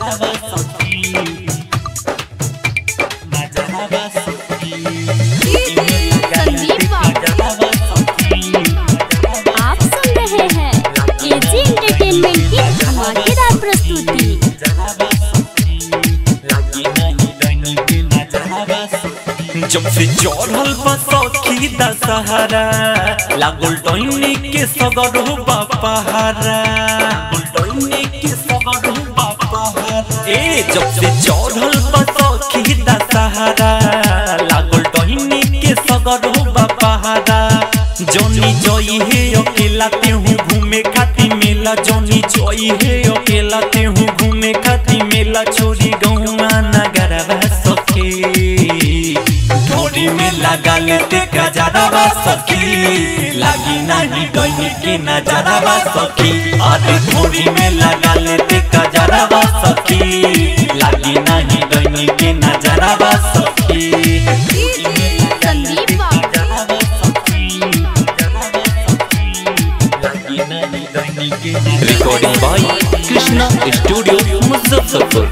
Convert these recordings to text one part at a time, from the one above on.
नजरवा सखी नजरवा सखी संदीप बाबू आप सुन रहे हैं एजी एंटरटेनमेंट की धमाकेदार प्रस्तुति जब से चढ़ल बसखी दशहरा लागल डोइने के सगर हो बापहारा डोइने के सगर हो बापहारा ए जब से चढ़ल बसखी दशहरा लागल डोइने के सगर हो बापहारा जनी जई हे अकेला तेहू घूमे खाती मेला जनी जई हे अकेला तेहू घूमे खाती मेला छोरी गौआ नगरवा सखी ढोरी में लगा लेते गजरवा सखी लागी नहीं डोनी की नजरवा सखी अरे ढोरी में लगा लेते गजरवा सखी लागी नहीं डोनी की नजरवा सखी संदीप बाबू recording by Krishna studio Muzaffarpur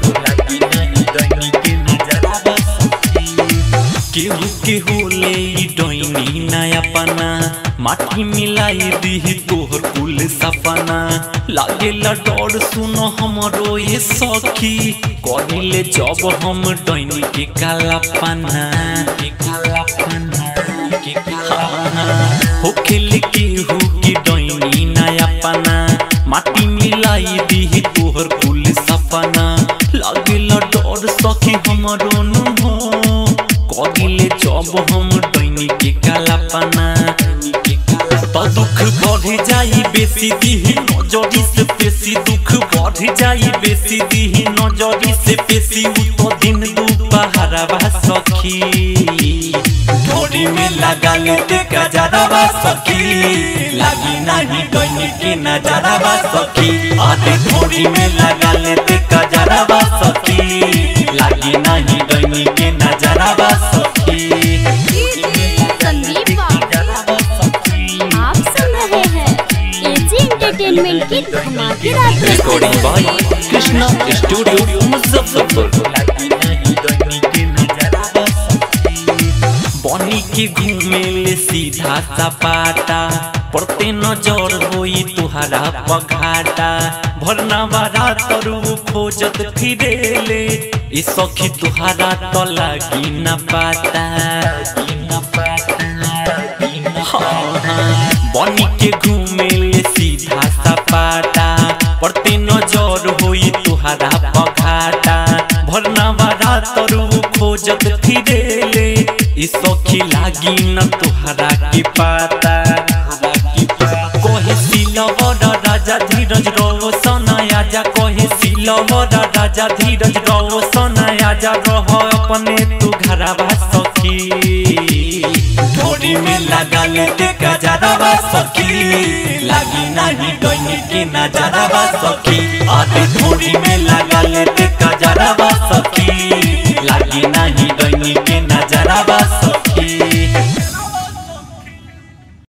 केहू केहू ले डोइनी नया पना माटी मिलाई दी तोहर कुल सपना लागे डर सुनो हमरो ये सखी करिले जब हम डोइनी के काला पना के काला पना के काला हो खेल केहू की डोइनी नया पना माटी मिलाई दी तोहर कुल सपना लागे डर सखी हमरो नु हो कगिले जब हम डैनी के कालापना तो दुख बढ़ जाई बेसी दीही नजरी से पेशी दुख बढ़ जाई बेसी दीही नजरी से पेशी उ तो दिन दुपहरवा सखी ढोरी में लगा लेते गजरवा सखी लागी नहीं डैनी के नजरवा सखी आधे ढोरी में लगा लेते गजरवा सखी लागी नहीं डैनी के नजरवा सखी संदीप बाबू आप सुन रहे हैं एजी एंटरटेनमेंट की धमाकेदार रिकॉर्डिंग बाय प्रस्तुति कृष्णा स्टूडियो मुजफ्फरपुर बनी के घूमे ले सीधा सपाटा पड़ते नजर होई तुहरा पघाटा भरना बारा तरु खोजत फिरेले ई सखी तुहरा तो लागी न पाता न पाता हाँ, हाँ। बनी के घूमे ले सीधा सपाटा पड़ते नजर होई तुहरा पघाटा भरना बारा तरु खोजत फिरेले ई सखी लागी न तुहरा की पाता कहे सिलवर राजा धीरज रोशन आजा कहे सिलवर राजा धीरज रोशन आजा रह अपने तू घरवा सखी ढोरी में लगा लेते गजरवा सखी लागी नहीं डोनी के नजरवा सखी